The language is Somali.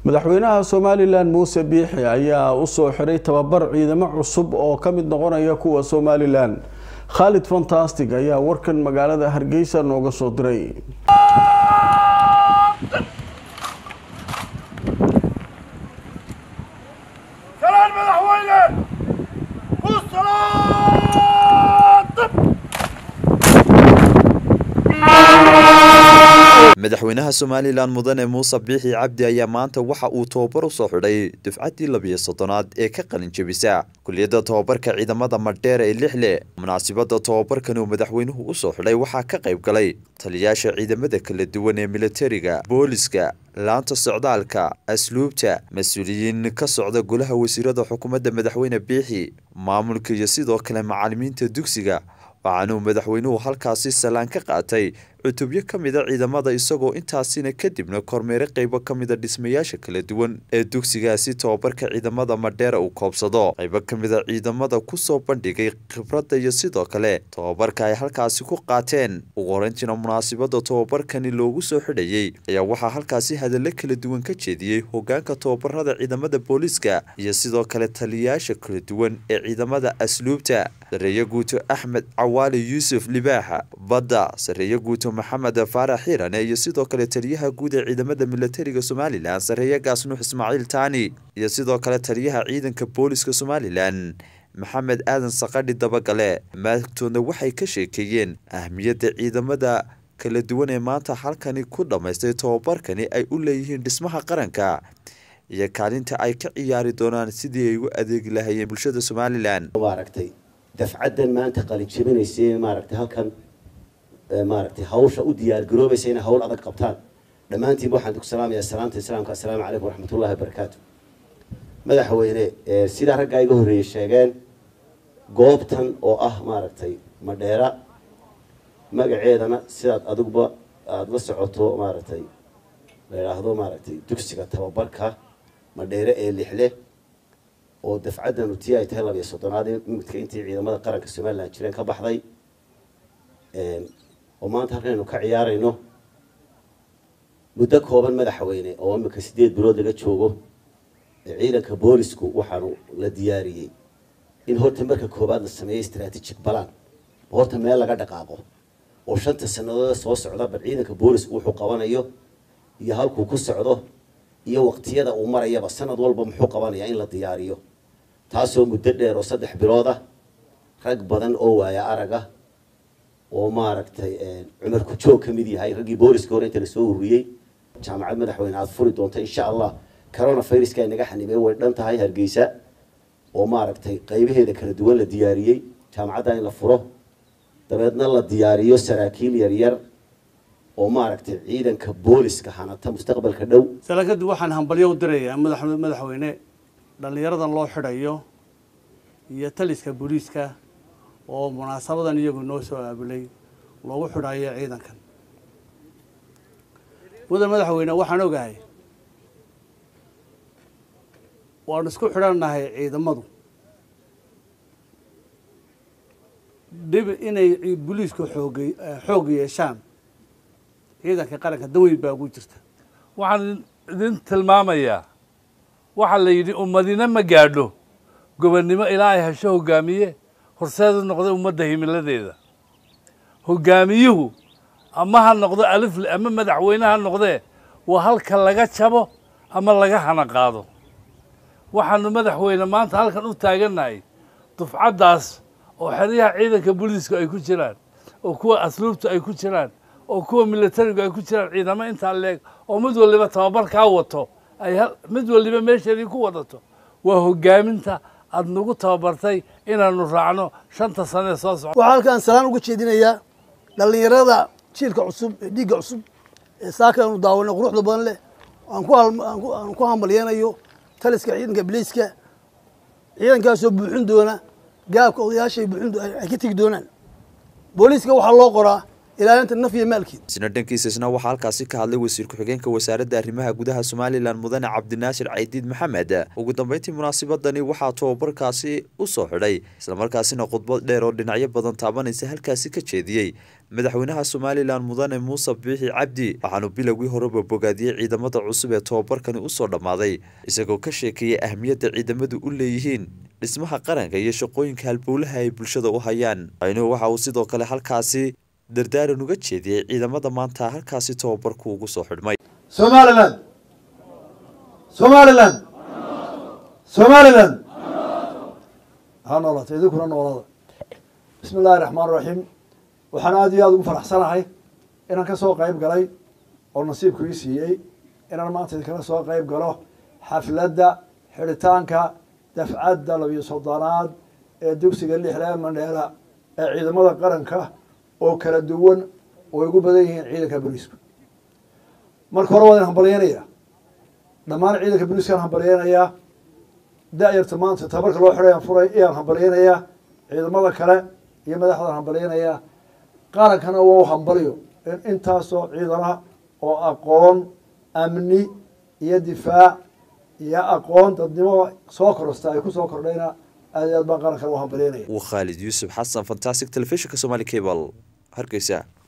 madaxweynaha somalilan muuse biixi ayaa usoo xiray tababar ciidamo cusub oo ka mid noqonaya kuwa somalilan khaalid fantastic ayaa warkan magaalada hargeysa nooga soo diray madaxweynaha somalilan mudane muuse biixi cabdi ayaa maanta waxa uu tababar u soo xidhay dufcaddii labiyo soddonaad ee ka qalin jebisa kuliyadda tobabarka ciidamada madheer ee lixle munaasibadda tobabarkan uu madaxweynuhu usoo xidhay waxaa ka qayb galay taliyayaasha ciidamada kala duwan ee militariga booliska laanta socdaalka asluubta mas-uuliyiin ka socda golaha wasiirada xukuumadda madaxweyne biixi maamulka iyo sidoo kale macalimiinta dugsiga waxaanuu madaxweynuhu halkaasi salaan ka qaatay cutubyo ka mida ciidamada isagoo intaasina kadibna kormeere qeybo ka mida dhismayaasha kala duwan ee dugsigaasi tobabarka ciidamada madheera uu koobsado qaybo ka mida ciidamada kusoo bandhigay khibradda iyo sidoo kale tobabarka ay halkaasi ku qaateen ugu horeyntiina munaasibada tobabarkani loogu soo xidhayey ayaa waxaa halkaasi hadallo kala duwan ka jeediyey hogaanka tobabarada ciidamada booliiska iyo sidoo kale taliyayaasha kala duwan ee ciidamada asluubta sareeye guuto axmed cawaali yuusuf libaaxa badda sareeye guuto maxamed faarax xiirane iyo sidoo kale taliyaha guud ee ciidamada militariga somalilan sareeye gaasnuux ismaaciil taani iyo sidoo kale taliyaha ciidanka booliska somalilan maxamed aadan saqadhi dabagale maagtoodna waxay ka sheekeeyeen ahmiyadda ciidamada kala duwan ee maanta halkani ku dhammaystay tobabarkani ay u leeyihiin dhismaha qaranka iyo kaalinta ay ka ciyaari doonaan sidii ay ugu adeegi lahayeen bulshada somalilan maaragtay dafcaddan maanta qalinjebinaysa maaragtay halkan maaragtay hawsha u diyaar garoobaysa inay hawl adag qabtaan dhammaantiin waxaan ku salaamayaa salaamta islaamka assalaamu calaykum waraxmatullahi wabarakaatu madaxweyne sidaa raggaa iga horreeyey sheegeen goobtan oo ah maaragtay madheera magaceedana sidaad adiguba aada la socoto maaragtay la idhaahdo maaragtay dugsiga tababarka madheere ee lixle oo dafcaddanu tii ay tahay labiyo soddonaad imidka intii ciidamada qaranka somalilan jireen ka baxday oo maanta halkan aynu ka ciyaarayno muddo kooban madaxweyne oo imika sideed bilood laga joogo ciidanka boolisku waxaanu la diyaariyey in horta marka koobaad la sameeyo strategic balan horta meel laga dhaqaaqo oo shanta sannadood soo socda bal ciidanka boolisku wuxuu qabanayo iyo halkuu ku socdo iyo waqtiyada uu marayaba sanad walba muxuu qabanayaa in la diyaariyo taasoo muddo dheer oo saddex bilood ah rag badan oo waaya arag ah oo maaragtay cumar ku-joog ka mid yahay raggii booliska hore inta lasoo ururiyey jaamacad madaxweyne aada furi doonta insha allah corona viruska ay naga xanibeen way dhan tahay hargeysa oo maaragtay qaybaheeda kala duwan la diyaariyey jaamacadda in la furo dabeedna la diyaariyo saraakiil yaryar oo maaragtay ciidanka booliska hanata mustaqbalka dhow salakadu waxaan hambalyo u dirayaa madax madaxweyne dhallinyaradan loo xidhayo iyo taliska booliiska oo munaasabadan iyagu noo soo aabulay loogu xidhayo ciidankan mudan madaxweyne waxaan ogahay waanu isku xidhannahay ciidamadu dhib inay booliisku xoog xoog yeeshaan ciidanka qaranka daweyn baa ugu jirta waxaan idin tilmaamayaa waxaa la yidhi ummadina ma gaadho gobonnimo ilaa ay hesho hogaamiye horseedu noqda ummadda himiladeeda hogaamiyuhu ama ha noqdo alifle ama madaxweyne ha noqdee waa halka laga jabo ama laga hana qaado waxaanu madaxweyne maanta halkan u taagannahay dufcaddaas oo xeryaha ciidanka booliisku ay ku jiraan oo kuwa asluubtu ay ku jiraan oo kuwa militarigu ay ku jiraan ciidamo intaa leeg oo mid waliba tababarkaa wato ay mid waliba meesheedii ku wadato waa hogaaminta aada nagu tababartay inaanu raacno shanta sane soo socda waxaa halkaan salaan uga jeedinayaa dhallinyarada jiilka cusub ee dhiigga cusub ee saaka aanu daawano quruxda badan leh aan ku aan ku hambalyeynayo taliska ciidanka biliiska ciidankaasoo buuxin doona gaabka odayaashay buuxin ay ka tegi doonaan booliiska waxaa loo qoraa ilaalinta naf iyo maalkeeda isna dhankiisa isna waxaa halkaasi ka hadlay wasiir ku-xigeenka wasaaradda arrimaha gudaha somalilan mudane cabdinaasir caydiid maxamed ugu dambeyntii munaasabadani waxaa tobabarkaasi u soo xidhay islamarkaasina khudbad dheer oo dhinacyo badan taabanaysa halkaasi ka jeediyey madaxweynaha somalilan mudane muuse biixi cabdi waxaanu bilowgii horeba bogaadiyey ciidamada cusub ee tobabarkani usoo dhammaaday isagoo ka sheekeeyey ahmiyadda ciidamadu u leeyihiin dhismaha qaranka iyo shaqooyinka halbowlaha ay bulshada u hayaan aynuhu waxa uu sidoo kale halkaasi dardaaran uga jeediyey ciidamada maanta halkaasi tobabarku ugu soo xidhmay somalilan somalilan somalilan ha noolata idinkuna noolada bismi illaahi raxmaan raxiim waxaan aada iyo aada ugu faraxsanahay inaan ka soo qayb galay oo nasiibku ii siiyey inaan maanta idinkala soo qayb galo xafladda xidhitaanka dafcadda labiyo soddonaad ee dugsiga lixlee mandheela ee ciidamada qaranka oo kala duwan oo ay ugu badan yihiin ciidanka booliisku marka hore waa idin hambalyeynayaa dhammaan ciidanka booliiskaan hambalyeynayaa da-yarta maanta tabarka loo xidhay aan furay iyaan hambalyeynayaa ciidamada kale iyo madaxdaan hambalyeynayaa qarankana waa u hambalyo in intaasoo ciidana oo aqoon amni iyo difaac iyo aqoon dadnimo soo korosta ay ku soo kordhayna aad iyo aad baan qarankana u hambalyeynaya waa khaalid yuusuf xasan fantastic telefishinka somali cable hargeysa